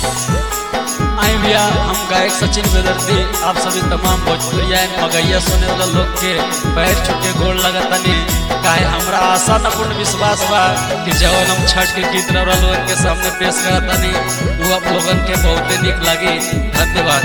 आई भैया हम गायक सचिन बेदर्दी आप सभी तमाम भोजपुरिया मगैया सुने वाला लोग के पैर छुके गोड़ लगतनी काहे हमरा आशा न पूर्ण विश्वास बा कि जवन हम छठ के गीत रउरा लोगन के सामने पेश करतनी वो आप लोगन के बहुते निक लगी धन्यवाद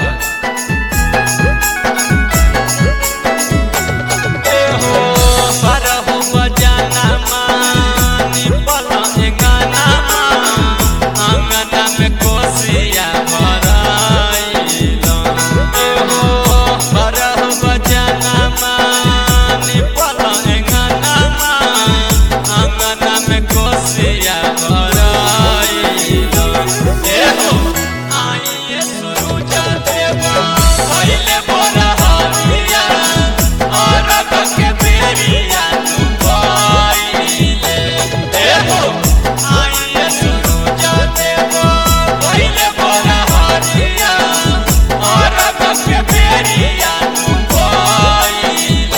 ए हो बारहु बजाना मानी पला एंगाना आंगना में कोसिया भराइला ए हो बारहु बजाना मानी पला एंगाना आंगना में कोसिया भराइला ए हो आइए सुरुज देवा पहिले बोरा हरिया और के बेरिया तू पाइले ए हो आइए सुरुज देवा पहिले बोरा हरिया और के बेरिया तू पाइले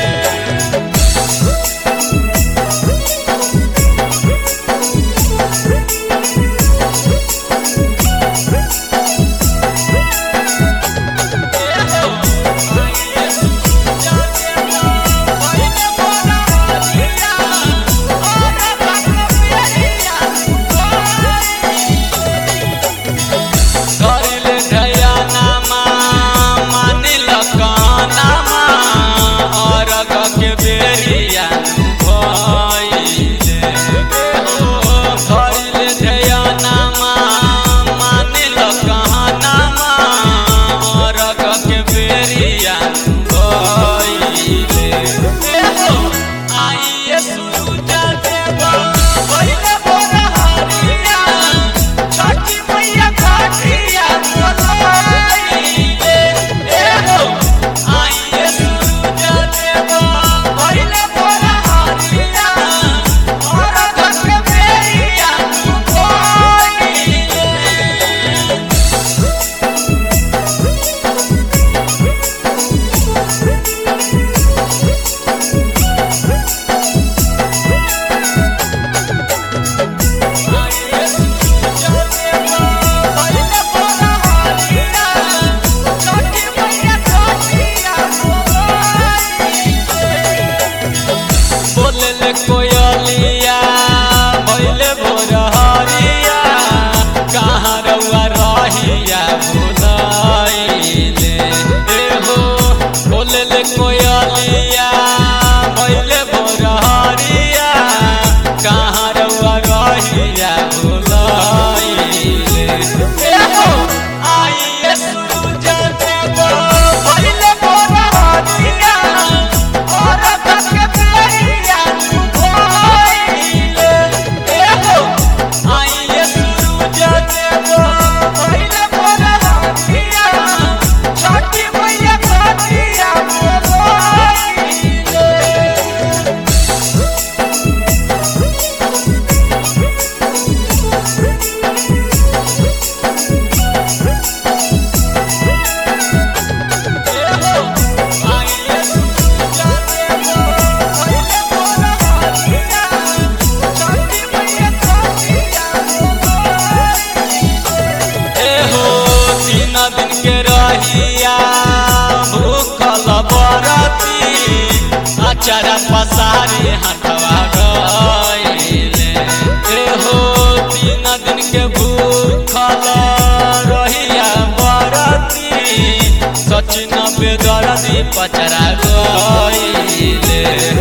करिले ढयानामा मानिल कानामा अरग के बेरिया भइले हो करिले ढयानामा मानिल कानामा अरग के बेरिया भइले हो आइए सुरुज देवा पहिले बोरा हरिया छठी मैया घाटिया बोलाइले ए हो आइए सुरुज देवा पहिले बोरा हरिया और घर के बेरिया भइले बोलले कोयलिया भइले भोर हरिया कहाँ रउआ रहिया भुलाइले ए हो बोलले कोयलिया भइले भोर हरिया कहाँ रउआ रहिया भुलाइले ए हो आइए सुरुज देवा भइले भोर हरिया और के बेरिया भइले ए हो आइए सुरुज देवा भइले भोर हरिया छठी मैया घाटिया बोलाइले एहो तीन दिन के रहिया भूखल बरती अचारा पसारी हटवा गइले एहो तीन दिन के भूखल रहिया बरती सचिन बेदरदी पचरा गइले